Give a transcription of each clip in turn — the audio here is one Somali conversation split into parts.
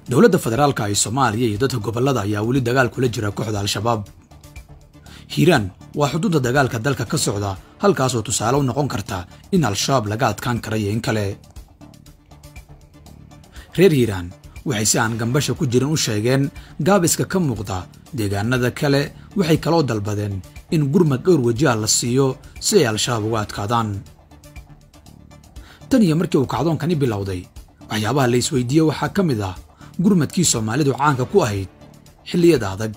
dowladda federaalka ee soomaaliya iyo dadka gobollada ayaa weli dagaal kula jira kooxda al-shabaab hiiraan waa xuduudda dagaalka dalka ka socda halkaasoo tusaale u noqon karta in al-shabaab laga adkaan kara iyo in kale reer hiiraan waxay si aan gambasha ku jirin u sheegeen gaabiska ka muuqda deegaanada kale waxay kaloo dalbadeen in gurmad dhowr wajiha la siiyo si ay al-shabaab uga adkaadaan tan iyo markii uu kacdoonkani bilowday waxyaabaha la isweydiiye waxaa ka mid ah gurmadkii soomaalidu caanka ku ahayd xilliyada adag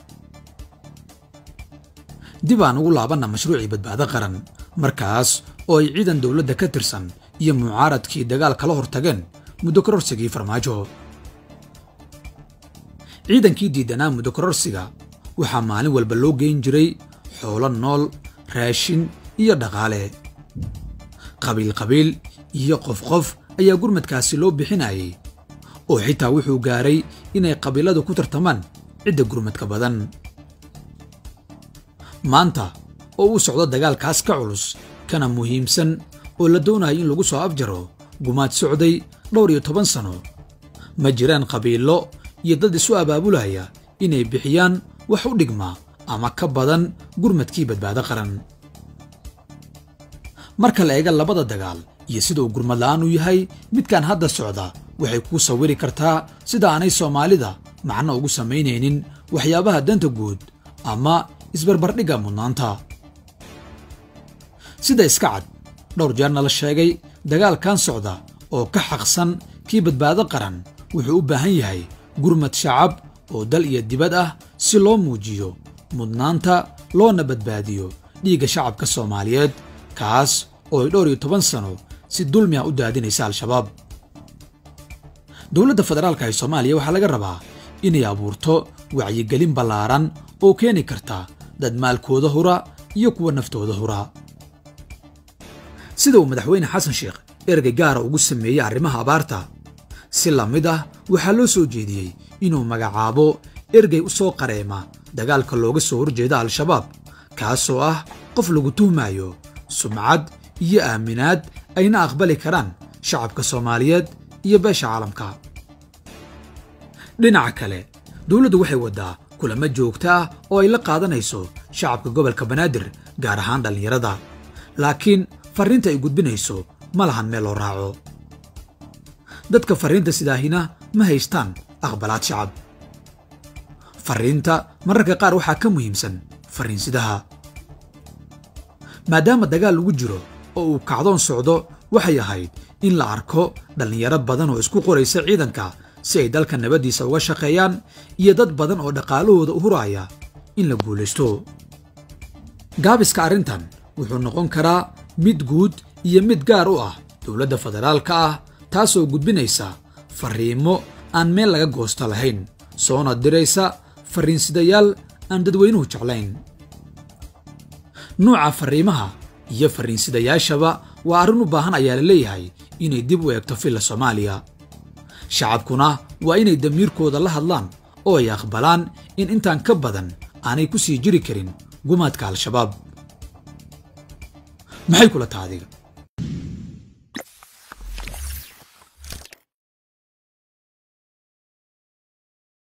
dib aan ugu laabanna mashruucii badbaado qaran markaas oo ay ciidan dowladda ka tirsan iyo mucaaradkii dagaal kala hortageen muddo kororsigii farmaajo ciidankii diidanaa muddo kororsiga waxaa maalin walba loo geyn jiray xoolo nool raashin iyo dhaqaale qabiil qabiil iyo qof qof ayaa gurmadkaasi loo bixinayay oo xitaa wuxuu gaaray inay qabiiladu ku tartamaan cidda gurmadka badan maanta oo uu socdo dagaalkaas ka culus kana muhiimsan oo la doonayo in lagu soo afjaro gumaad socday dhowr iyo toban sano ma jiraan qabiilo iyo dad isu abaabulaya inay bixiyaan wax u dhigma ama ka badan gurmadkii badbaado qaran marka la eega labada dagaal iyo sida uu gurmad la'aan u yahay midkan hadda socda waxay kuu sawiri kartaa sida aanay soomaalida macno ugu samaynaynin waxyaabaha danta guud ama isbarbardhigga mudnaanta sida iska cad dhowr jeerna la sheegay dagaalkan socda oo ka xaqsan kii badbaado qaran wuxuu u baahan yahay gurmad shacab oo dal iyo dibad ah si loo muujiyo mudnaanta loona badbaadiyo dhiigga shacabka soomaaliyeed kaas oo ay dhowr iyo toban sano si dulmi ah u daadinaysa al-shabaab dowladda federaalka ee soomaaliya waxaa laga rabaa inay abuurto wacyigelin ballaaran oo keeni karta dad maalkooda hura iyo kuwa naftooda hura sida uu madaxweyne xasan sheekh ergay gaara ugu sameeyey arrimaha abaarta si la mid ah waxaa loo soo jeediyey inuu magacaabo ergay u soo qareema dagaalka looga soo horjeeda al-shabaab kaasoo ah qof lagu tuhmayo sumcad iyo aaminaad ayna aqbali karaan shacabka soomaaliyeed iyo beesha caalamka dhinaca kale dowladdu waxay waddaa kulamo joogto ah oo ay la qaadanayso shacabka gobolka banaadir gaar ahaan dhallinyarada laakiin farriinta ay gudbinayso ma lahan meel loo raaco dadka farriinta sidaahina ma haystaan aqbalaad shacab farriinta mararka qaar waxaa ka muhiimsan farriinsidaha maadaama dagaal lagu jiro oo uu kacdoon socdo waxay ahayd in la arko dhallinyaro badan oo isku qoraysa ciidanka si ay dalka nabaddiisa uga shaqeeyaan iyo dad badan oo dhaqaalahooda u huraya in la guulaysto gaabiska arrintan wuxuu noqon karaa mid guud iyo mid gaar u ah dowladda federaalka ah taasoo gudbinaysa farriimo aan meel laga goosto lahayn soona diraysa farriinsidayaal aan dadweynuhu jeclayn nuuca farriimaha iyo farriinsidayaashaba waa arrin u baahan ayaa la leeyahay inay dib u eegto filla soomaaliya shacabkuna waa inay damiirkooda la hadlaan oo ay aqbalaan in intaan ka badan aanay ku sii jiri karin gumaadka al-shabaab maxay kula taha adiga